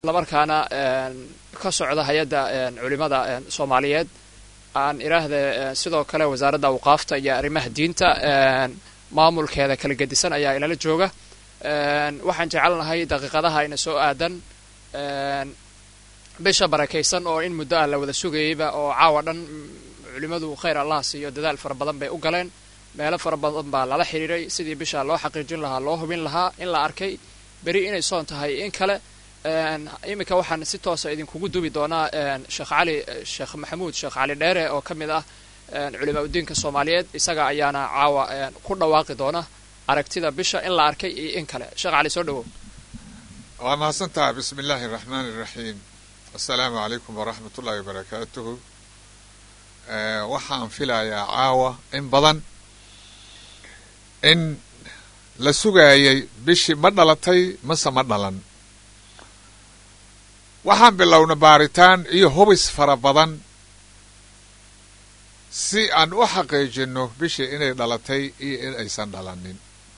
markaana ka socda hay-adda culimada soomaaliyeed aan iraahda sidoo kale wasaaradda awqaafta iyo arrimaha diinta maamulkeeda kala gedisan ayaa ilala jooga waxaan jecelnahay daqiiqadaha ina soo aadan bisha barakaysan oo in muddo ah la wada sugayeyba oo caawa dhan culimadu khayr allah siiyo dadaal fara badan bay u galeen meelo fara badan baa lala xidhiiray sidii bisha loo xaqiijin lahaa loo hubin lahaa in la arkay beri inay soon tahay in kale iminka waxaan si toosa idinkugu dubi doonaa sheekh cali sheekh maxamuud sheekh cali dheere oo ka mid ah culimaa udiinka soomaaliyeed isaga ayaana caawa ku dhawaaqi doona aragtida bisha in la arkay iyo in kale sheekh cali soo dhawow waa mahadsantaha bismi illaahi araxmaan iraxiim assalaamu calaykum waraxmat ullahi wabarakaatuhu waxaan filayaa caawa in badan in la sugaayay bishii ma dhalatay mase ma dhalan waxaan bilowna baaritaan iyo hubis fara badan si aan u xaqiijinno bishii inay dhalatay iyo in aysan dhalanin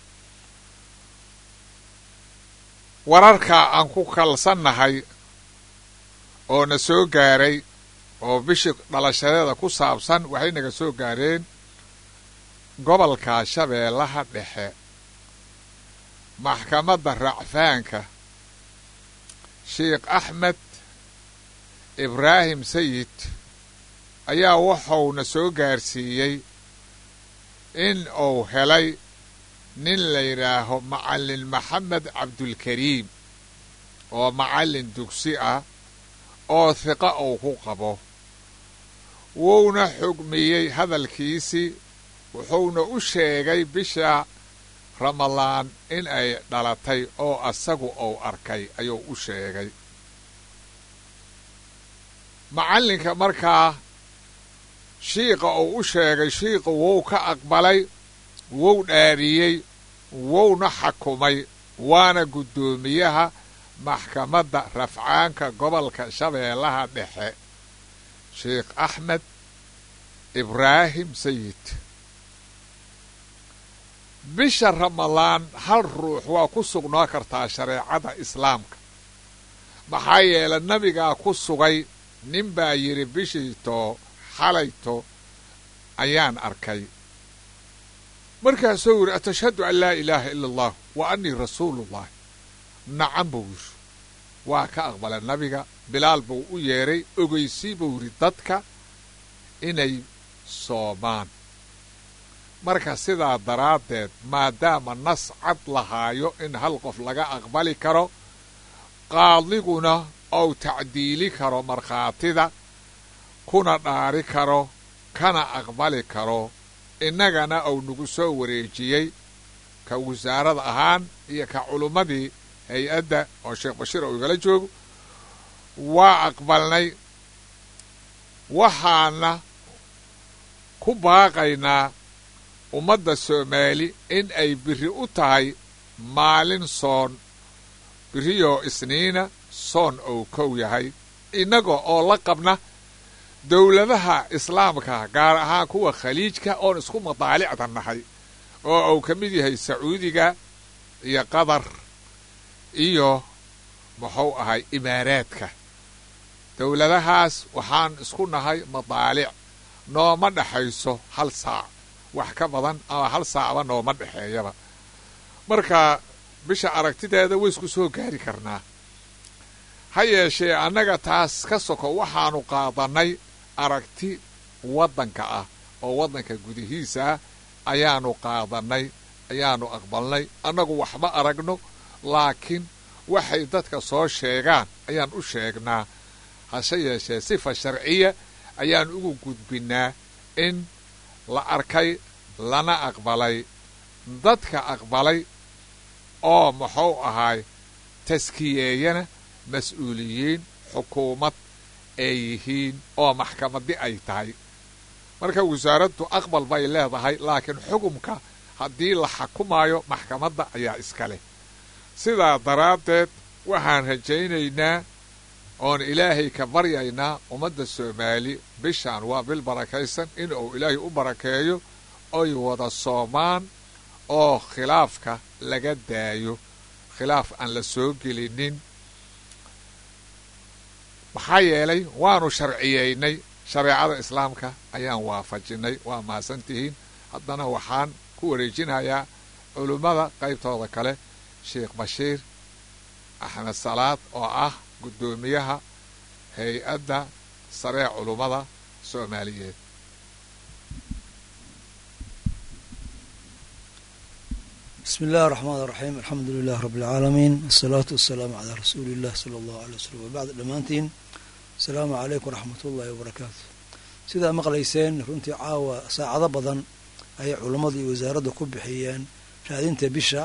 wararka aan ku kalsannahay oo na soo gaaray oo bishii dhalashadeeda ku saabsan waxay naga soo gaareen gobolka shabeellaha dhexe maxkamadda racfaanka sheekh axmed ibraahim sayid ayaa wuxuuna soo gaarsiiyey in uu helay nin la yidhaaho macallin maxamed cabdulkariim oo macallin dugsi ah oo hiqa uu ku qabo wuuna xugmiyey hadalkiisii wuxuuna u sheegay bisha ramadaan in ay dhalatay oo asagu uu arkay ayuu u sheegay macallinka markaa shiiqa uu u sheegay shiiqu wuu ka aqbalay wuu dhaariyey wuuna xakumay waana guddoomiyaha maxkamadda rafcaanka gobolka shabeellaha dhexe sheekh axmed ibraahim sayid bisha ramadaan hal ruux waa ku sugnaa kartaa shareecada islaamka maxaa yeele nabigaa ku sugay nin baa yidhi bishiito xalayto ayaan arkay markaasuu yidhi atashhadu an laa ilaaha ila allah wa annii rasuulullahi nacan buu yidhi waa ka aqbala nabiga bilaal buu u yeedhay ogeysii buu yidhi dadka inay soomaan marka sidaa daraaddeed maadaama nas cad lahaayo in hal qof laga aqbali karo qaadiguna ou tacdiili karo markhaatida kuna dhaari karo kana aqbali karo innagana uu nagu soo wareejiyey ka wasaarada ahaan iyo ka culummadii hay-adda oo sheekh bashiir oo igala joogo waa aqbalnay waxaana ku baaqaynaa ummadda soomaali in ay biri u tahay maalin soon biriyoo isniina soon ou kow yahay innaga oo la qabna dowladaha islaamka gaar ahaan kuwa khaliijka oon isku madaalicda nahay oo uu ka mid yahay sacuudiga iyo qatar iyo muxuu ahay imaaraadka dowladahaas waxaan isku nahay madaalic nooma dhexayso hal saac wax ka badan ama hal saacba nooma dhexeeyaba marka bisha aragtideeda waysku soo gaari karnaa ha yeeshee annaga taas ka soko waxaanu qaadannay aragti waddanka ah oo waddanka gudihiisa ah ayaanu qaadannay ayaanu aqbalnay annagu waxma aragno laakiin waxay dadka soo sheegaan ayaan u sheegnaa hase yeeshee sifa sharciya ayaan ugu gudbinnaa in la arkay lana aqbalay dadka aqbalay oo muxuu ahaay taskiyeeyana mas-uuliyiin xukuumad ay yihiin oo maxkamaddi ay tahay marka wasaaraddu aqbal bay leedahay laakiin xukumka haddii la xakumaayo maxkamadda ayaa iska leh sidaa daraaddeed waxaan rajaynaynaa oon ilaahay ka baryaynaa ummadda soomaali bishaan waa bil barakaysan in uu ilaahay u barakeeyo oy wada soomaan oo khilaafka laga daayo khilaaf aan la soo gelinin maxaa yeelay waanu sharciyeynay shareecada islaamka ayaan waafajinay waa mahadsantihiin haddana waxaan ku wareejinayaa culummada qaybtooda kale sheekh bashiir axmed salaad oo ah guddoomiyaha hay-adda saree culummada soomaaliyeed بسم الله الرحمن الرحيم الحمد لله رب العالمين الصلاة والسلام على رسول الله صلى الله عليه وسلم وبعد dhammaantiin السلaamu عalaykum وraxmat ullahi وbarakaatu sidaa maqlayseen runtii caawa saacado badan ayay culammadu iyo wasaaradda ku bixiyeen raadinta bisha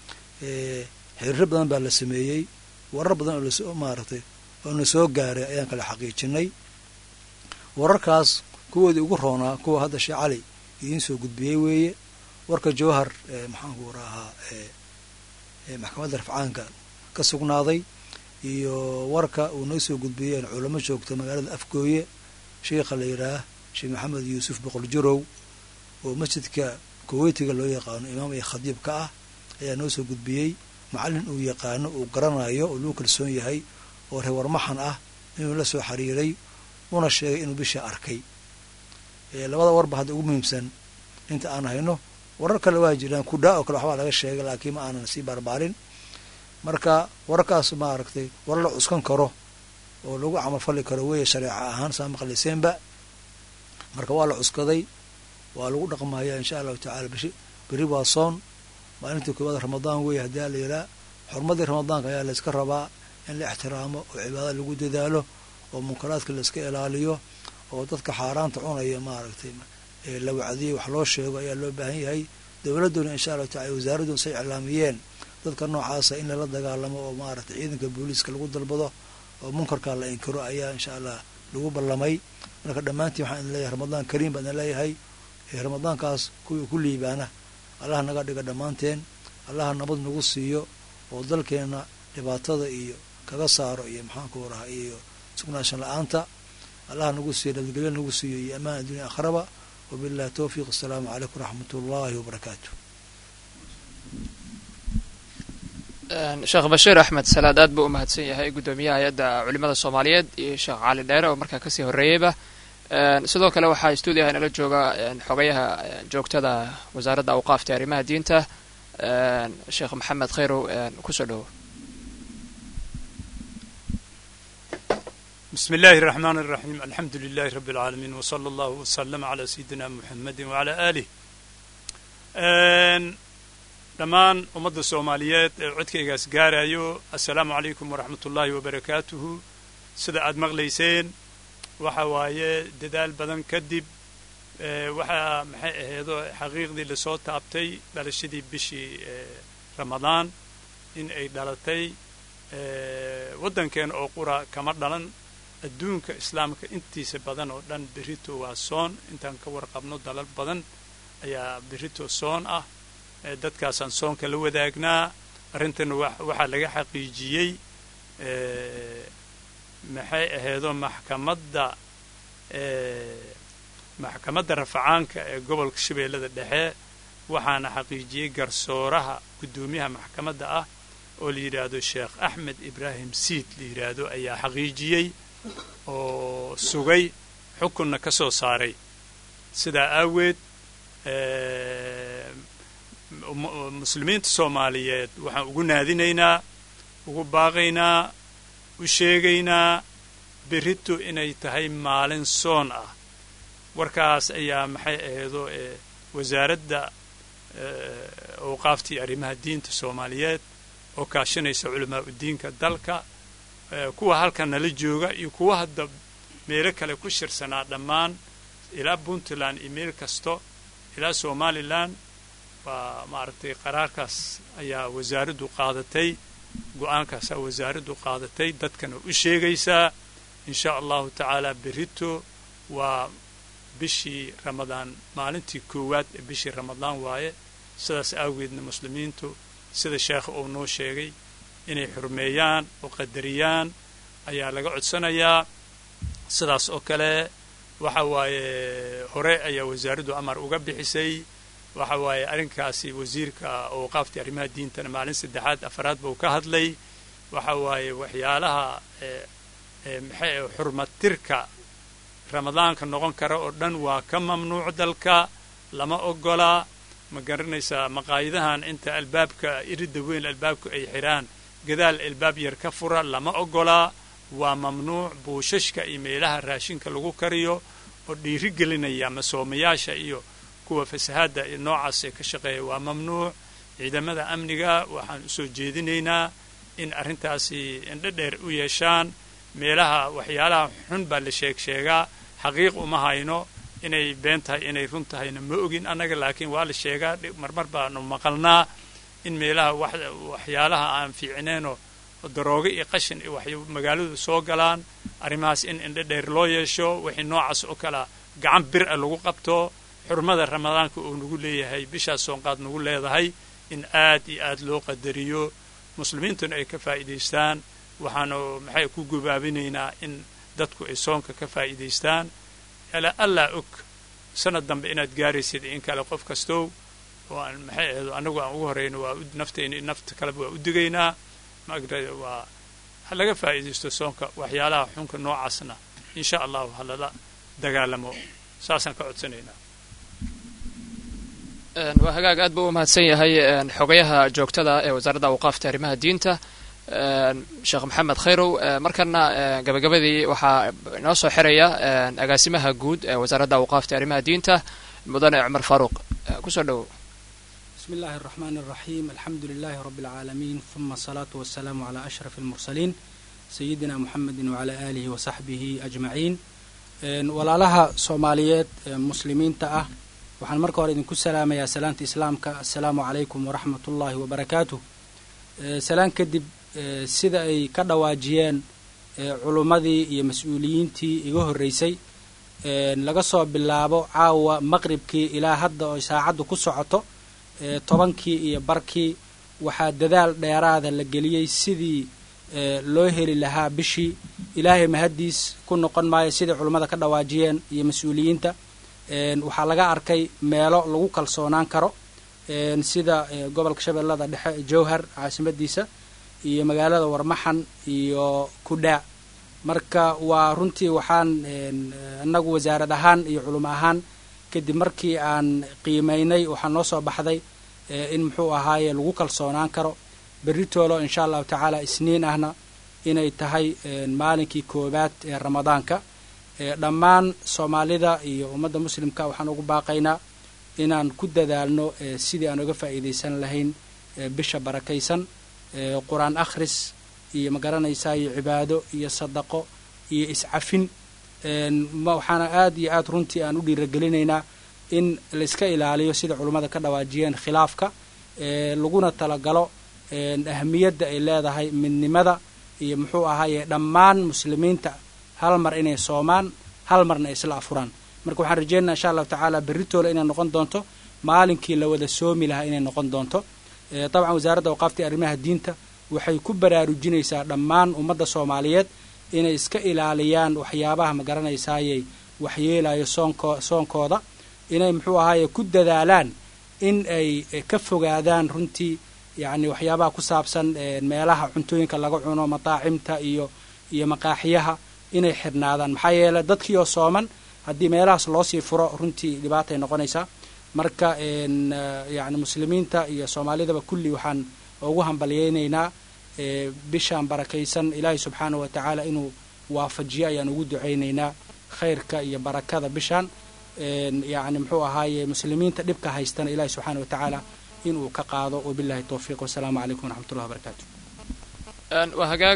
xiriiro badan baa la sameeyey warar badan oo lasoo maaragtay oo na soo gaaray ayaan kala xaqiijinay wararkaas kuwoodii ugu roonaa kuwa hadda sheekh cali idiin soo gudbiyey weeye warka jowhar maxaanku rahaa maxkamadda rafcaanka ka sugnaaday iyo warka uu noo soo gudbiyeen culamo joogta magaalada afgooye sheikha la yidhaah sheekh maxamed yuusuf boqol jurow oo masjidka kuweytiga loo yaqaano imaam iyo khadiib ka ah ayaa noo soo gudbiyey macallin uu yaqaano uu garanayo oo lagu kalsoon yahay oo reewarmaxan ah inuu la soo xiriiray una sheegay inuu bisha arkay labada warba hadda ugu muhiimsan inta aan hayno warar kale waa jiraan kudhaa oo kale waxbaa laga sheegay laakiin ma aanan sii barbaarin marka wararkaas maaragtay warar la cuskan karo oo lagu camalfali karo weeye shareeca ahaan saa maqlayseenba marka waa la cuskaday waa lagu dhaqmaya insha allahu tacala bishi beri waa soon maalintii koowaad ramadaan weeye haddii la yihaa xurmadii ramadaanka ayaa layska rabaa in la ixtiraamo oo cibaada lagu dadaalo oo munkaraadka layska ilaaliyo oo dadka xaaraanta cunaya maaragtay la wacdiyo wax loo sheego ayaa loo baahan yahay dowladduna insha allahu tacala wasaaradduna say iclaamiyeen dadka noocaasa in lala dagaalamo oo maaragtay ciidanka booliiska lagu dalbado oo munkarkaa la inkiro ayaa insha allah lagu ballamay marka dhammaantiin waxaan idin leeyahay ramadaan kariim baan idin leeyahay ramadaankaas kuwii ku liibaana allaha naga dhiga dhammaanteen allaha nabad nagu siiyo oo dalkeenna dhibaatada iyo kaga saaro iyo maxaanku raha iyo sugnaanshan la-aanta allaha nagu siiyo nabadgelyo nagu siiyo iyo ammaan addunya akhraba wabillahi towfiiq asalaamu calaykum waraxmat ullahi wabarakaatu sheekh bashiir axmed salaad aad buu u mahadsan yahay guddoomiyaha hay-adda culimada soomaaliyeed iyo sheekh cali dheere oo markaa kasii horreeyeyba sidoo kale waxaa stuudiyaha inala jooga xogayaha joogtada wasaaradda awqaafta arrimaha diinta sheekh maxamed khayrow kusoo dhowo بسم الله الرحمن الرحيم الحمد لله رب العالمين وصلى الله وسلم على سيدنا محمد وعلى آله dhammaan ummadda soomaaliyeed ee codkaygaas gaarayo assalaamu calaykum waraxmat ullaahi wabarakaatuhu sida aad maqlayseen waxa waaye dadaal badan kadib waxaa maxay aheedo xaqiiqdii lasoo taabtay dhalashadii bishii ramadaan in ay dhalatay waddankeena oo qura kama dhalan adduunka islaamka intiisa badan oo dhan berito waa soon intaan ka warqabno dalal badan ayaa berito soon ah dadkaasaan soonka la wadaagnaa arrintana waxaa laga xaqiijiyey maxay aheedo maxkamadda maxkamadda rafacaanka ee gobolka shabeellada dhexe waxaana xaqiijiyey garsooraha guddoomiyaha maxkamadda ah oo la yidhaahdo sheekh axmed ibraahim siid la yidhaahdo ayaa xaqiijiyey oo sugay xukunna ka soo saaray sidaa aaweed muslimiinta soomaaliyeed waxaan ugu naadinaynaa ugu baaqaynaa u sheegaynaa berito inay tahay maalin soon ah warkaas ayaa maxay aheedo wasaaradda awqaaftii arrimaha diinta soomaaliyeed oo kaashanaysa culamaa udiinka dalka kuwa halkan nala jooga iyo kuwa hadda meelo kale ku shirsanaa dhammaan ilaa puntland iyo meel kasto ilaa somalilan waa maaragtay qaraarkaas ayaa wasaaraddu qaadatay go-aankaasaa wasaaraddu qaadatay dadkana u sheegaysaa in sha allahu tacaala berito waa bishii ramadaan maalintii koowaad ee bishii ramadaan waaye sidaas aageedna muslimiintu sida sheekha uu noo sheegay inay xurmeeyaan oo qadariyaan ayaa laga codsanayaa sidaas oo kale waxa waaye hore ayaa wasaaraddu amar uga bixisay waxa waaye arrinkaasi wasiirka awqaaftii arrimaha diintana maalin saddexaad afaraad buu ka hadlay waxa waaye waxyaalaha maxay xurmatirka ramadaanka noqon kara oo dhan waa ka mamnuuc dalka lama ogolaa ma garanaysaa maqaayadahan inta albaabka iridda weyn albaabka ay xidhaan gadaal albaab yar ka fura lama ogolaa waa mamnuuc buushashka iyo meelaha raashinka lagu kariyo oo dhiiri gelinaya masoomayaasha iyo kuwa fasahaadda iyo noocaas ee ka shaqeeya waa mamnuuc ciidamada amniga waxaan usoo jeedinaynaa in arrintaasi indho dheer u yeeshaan meelaha waxyaalaha xun baa la sheeg sheegaa xaqiiq uma hayno inay been tahay inay run tahayna ma ogin annaga laakiin waa la sheegaa marmar baanu maqalnaa in meelaha waxyaalaha aan fiicneenoo daroogo iyo qashin iyo waxay magaaladu soo galaan arrimahaas in indho dheer loo yeesho wixii noocaas oo kalea gacan bir a lagu qabto xurmada ramadaanka uu nagu leeyahay bishaas soonqaad nagu leedahay in aad iyo aad loo qadariyo muslimiintuna ay ka faa'iidaystaan waxaanu maxay ku gubaabinaynaa in dadku ay soonka ka faa'iidaystaan alaa allaa og sanad dambe inaad gaaraysid in kale qof kastow oo aan maxay ahayd annagu aan ugu horrayno waa naftayna nafta kaleba waa u digaynaa maagraa waa ha laga faa'iidaysto soonka waxyaalaha xunka noocaasna insha allahu ha lala dagaalamo saasaan ka codsanaynaa waa hagaag aad buu u mahadsan yahay xogayaha joogtada ee wasaaradda awqaafta arrimaha diinta sheekh maxamed khayrow markana gabagabadii waxaa inoo soo xiraya agaasimaha guud ee wasaaradda awqaafta arrimaha diinta mudane cumar faaruuq kusoo dhowow بسم الله الرحمن الرحيم الحمد لله رب العالمين ثم الصلاة والسلام على أشرف المرسلين سيدنا محمد وعلى آله وصحبه أجمعين walaalaha soomaaliyeed muslimiinta ah waxaan marka hore idinku salaamayaa salaanta islaamka assalaamu calaykum waraxmat ullaahi wabarakaatuh salaan kadib sida ay ka dhawaajiyeen culummadii iyo mas-uuliyiintii iga horreysay laga soo bilaabo caawa maqribkii ilaa hadda oo saacaddu ku socoto tobankii iyo barkii waxaa dadaal dheeraada la geliyey sidii loo heli lahaa bishii ilaahay mahaddiis ku noqon maayo siday culummada ka dhawaajiyeen iyo mas-uuliyiinta waxaa laga arkay meelo lagu kalsoonaan karo sida gobolka shabeellada dhexe jowhar caasimadiisa iyo magaalada warmaxan iyo kudhaa marka waa runtii waxaan annagu wasaarad ahaan iyo culimo ahaan kadib markii aan qiimaynay waxaa noo soo baxday in muxuu ahaaye lagu kalsoonaan karo beritoolo insha allahu tacaala isniin ahna inay tahay maalinkii koowaad ee ramadaanka dhammaan soomaalida iyo ummadda muslimka waxaan ugu baaqaynaa inaan ku dadaalno sidii aan uga faa'iidaysan lahayn bisha barakaysan qur-aan akhris iyo magaranaysaa iyo cibaado iyo sadaqo iyo iscafin waxaana aad iyo aad runtii aan u dhiiragelinaynaa in la iska ilaaliyo sida culummada ka dhawaajiyeen khilaafka laguna talagalo ahamiyadda ay leedahay midnimada iyo muxuu ahaaye dhammaan muslimiinta hal mar inay soomaan hal marna ay isla afuraan marka waxaan rajeynaa insha allahu tacaala berritoola inay noqon doonto maalinkii la wada soomi lahaa inay noqon doonto dabcan wasaaradda awqaafta arrimaha diinta waxay ku baraarujinaysaa dhammaan ummadda soomaaliyeed inay iska ilaaliyaan waxyaabaha ma garanaysaayey waxyeelayo soonko soonkooda inay muxuu ahaaye ku dadaalaan in ay ka fogaadaan runtii yacni waxyaabaha ku saabsan meelaha cuntooyinka laga cuno mataacimta iyo iyo maqaaxiyaha inay xidhnaadaan maxaa yeele dadkii oo sooman haddii meelahaas loosii furo runtii dhibaatay noqonaysaa marka yacni muslimiinta iyo soomaalidaba kulli waxaan ugu hambalyaynaynaa bishaan barakaysan ilaahay subxaana wa tacaala inuu waafajiyo ayaan ugu ducaynaynaa khayrka iyo barakada bishaan yacni muxuu ahaaye muslimiinta dhibka haystana ilaahay subxaana wa tacaala inuu ka qaado wabillahi towfiiq wasalaamu calaykum waraxmat ullahi wabarakaatu waa hagaag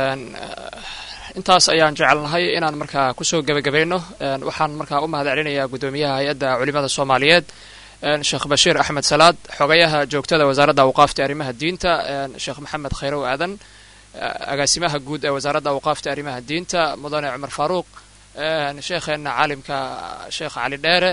intaas ayaan jecelnahay inaan markaa kusoo gebagabayno waxaan markaa u mahad celinayaa guddoomiyaha hay-adda culimada soomaaliyeed sheekh bashiir axmed salaad xogayaha joogtada wasaaradda awqaafta arrimaha diinta sheekh maxamed khayrow aadan agaasimaha guud ee wasaaradda awqaafta arrimaha diinta mudane cumar faaruuq sheekheena caalimka sheekh cali dheere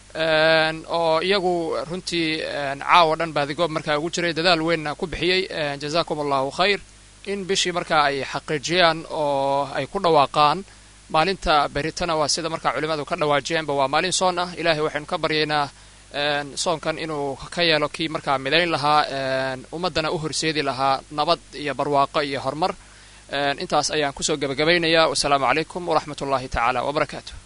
oo iyagu runtii caawa dhan baadigoob markaa ugu jiray dadaal weynna ku bixiyey jazakum allahu khayr in bishii markaa ay xaqiijiyaan oo ay ku dhawaaqaan maalinta beritana waa sida markaa culimadu ka dhawaajiyeenba waa maalin soon ah ilaahay waxaynu ka baryaynaa soonkan inuu ka yeelo kii markaa midayn lahaa ummaddana u horseedi lahaa nabad iyo barwaaqo iyo horumar intaas ayaan kusoo gebagabaynayaa wasalaamu calaykum waraxmat ullahi tacaala wabarakaatu